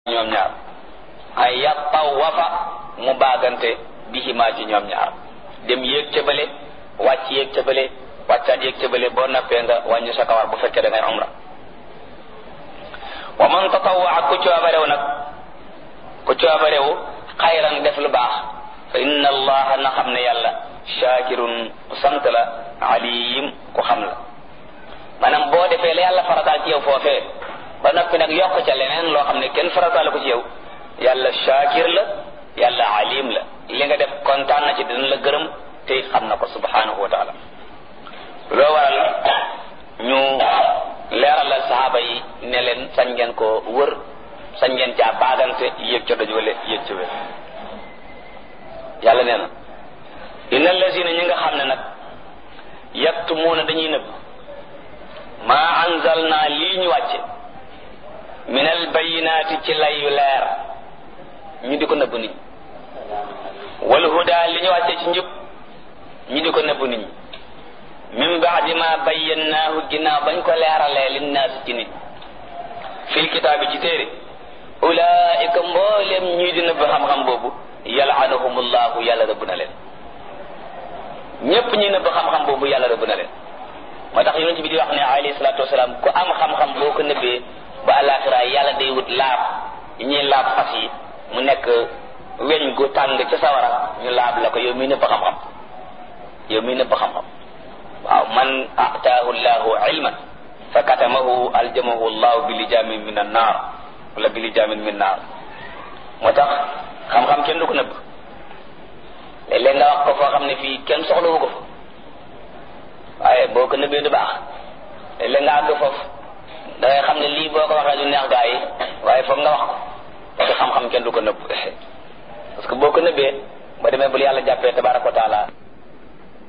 ñoom ñaar ay yattawafa mu baagante bihimaa ci ñoom ñaar dem yéeg ca bële wàcc yéeg ca bële wàccaat yéeg ca bële boo nappee nga wàññi sa kawar bu fekkee da ngay umra wa man tatawwa ku coobarew nag ku coobarew xayran def lu baax fa inna allaha na xam ne yàlla shaakirun ku sant la alim ku xam la maanaam boo defee la yàlla farataal ci yow foofee ba noppi nag yokk ca leneen loo xam ne kenn farataal ko ci yow yàlla shaakir la yàlla alim la li nga def kontaan na ci dina la gërëm te it xam na ko subhanahu wa taala loo waral ñu leeralal saxaaba yi ne leen sañ ngeen ko wër sañ ngeen caa baagante yéeg ca doj wala yéeg ca wér yàlla nee na inna allazina ñi nga xam ne nag yaktumuuna dañuy nëbb maa anzalna lii ñu wàcce min al bayinaati ci lay yu leer ñu di ko nëbb nit ñi wal huda li ñu wàcce ci njub ñu di ko nëbb nit ñi min baadi ma bayyannaahu ginnaaw bañ ko leeralee linnaas ci nit fil kitaabi ci téere ulaika mbooleem ñii di nëbb xam-xam boobu yalaanahumullahu yàlla rëbb na leen ñépp ñi nëbb xam-xam boobu yàlla rëbb na leen moo tax yonent bi di wax ne alayhi salaatu wasalaam ku am xam-xam boo ko nëbbee ba alaxira yàlla day wut laab yi ñuy laab fas yi mu nekk weñ gu tàng ca sawara ñu laab la ko yow miy nëbb xam-xam yow miy nëbb xam-xam waaw man ataahu llahu ilman fa katamahu aljamahu llahu bi lijaamin min an naar wala bi lijaamin min naar moo tax xam-xam kenn du ko nëbb léeg-léeg nga wax ko foo xam ne fii kenn soxlawu ko fa waaye boo ko nëbbee du baax léeg-léeg nga àgg foofu da ngay xam ne lii boo ko waxee du neex gaa yi waaye foog nga wax ko parce que xam-xam kenn du ko nëbb parce que boo ko nëbbee ba demee bul yàlla jàppee tabaraka wa taala